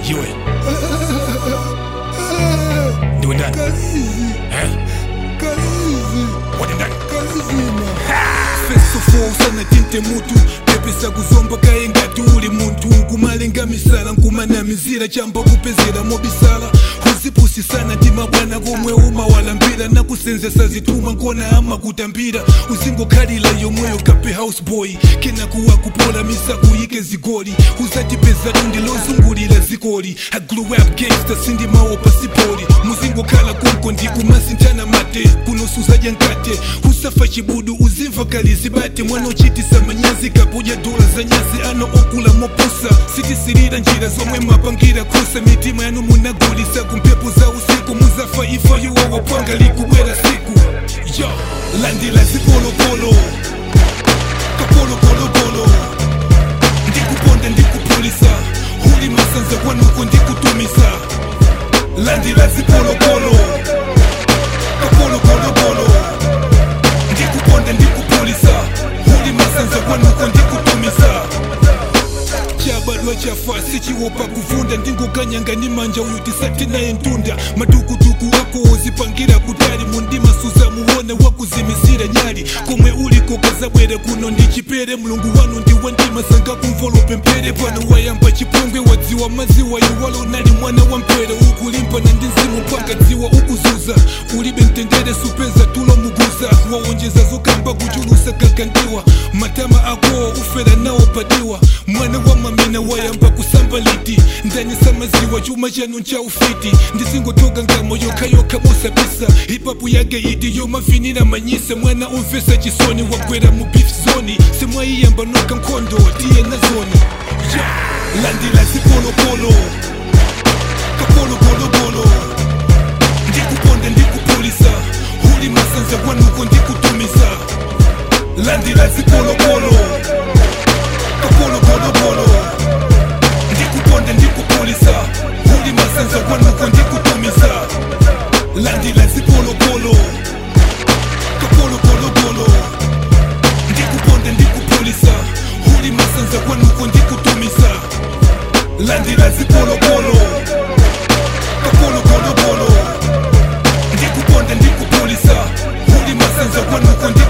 iwe ndiwe ndani Eh? wadi ndani fesofosana tinte mutu pepesa kuzomba kaye ngati uli munthu kumalenga misala nkumanamizira chamba kupezera mobisala uzipusisana ndi mabwana komwe umawalambira nakusenzesa zituma nkona amakutambira uzingokhalira yomweyo kape houseboy kena kuwa kupola misa kuyike zigoli uzatipeza tundi lozungulira zikoli I grew up gangster sindimawo pasipoli muzingokhala konko ndikumasintana mate kunosuzaja nkate usafa chibudu uzimva kali zibate mwana ochitisa manyazi kapuja dola za nyazi ano okula mopusa sitisirira njira zomwe mapangira kosa mitima yanu munagulisa kumpepo za usiku muzafa ifa yuwawapwanga likubwera siku yo landila zipolopolo kapolopolopolo ndikuponda ndikupulisa uli masanza kwanuko ndikutumisa landila zipolopolo kapolopolopolo ndikuponda ndikupulisa uli masanza kwanuko ndikutumisa chabadwa chafa sichiwopa kuvunda ndingokanyanga ni manja uyu tisati naye ntunda madukuduku wako ozipangira kutali mundima suza muone wakuzimisira nyali komwe uliko kazabwere kuno ndichipere mulungu wanu ndiwe ndima sanga kumvolope mpere pano wayamba chipongwe wadziwa maziwa iwalo nali mwana wa mpere ukulimpa na ndizimu panga dziwa ukuzuza ulibe mtendere supeza tulo muguza waonjeza zokamba kuchulusa kakandiwa matama ako ufera nawo padiwa mwana wa mamina wayamba kusamba liti ndani samaziwa chuma chanu ncha ufiti ndisingotoka ngamo yokayoka mosapisa hipapu yake idi yomavinira manyisa mwana umvesa chisoni wagwera mu beef zoni semwaiyamba noka nkhondo tiye na zoni Yo, landila zipolopolo kapolopolopolo ndikuponda ndikupulisa uli masanza kwanuko ndikutumisa landila zipolopolo kapolopolopolo ndikuponda ndikupulisa uli masanza kwanuko ndikutumisa landila zipolopolo kapolopolopolo ndikuponda ndikupulisa uli masanza kwanuko ndikutumisa landila zipolopolo kapolopolopolo ndikuponda ndikupulisa uli masanza kwanuko ndikutumisa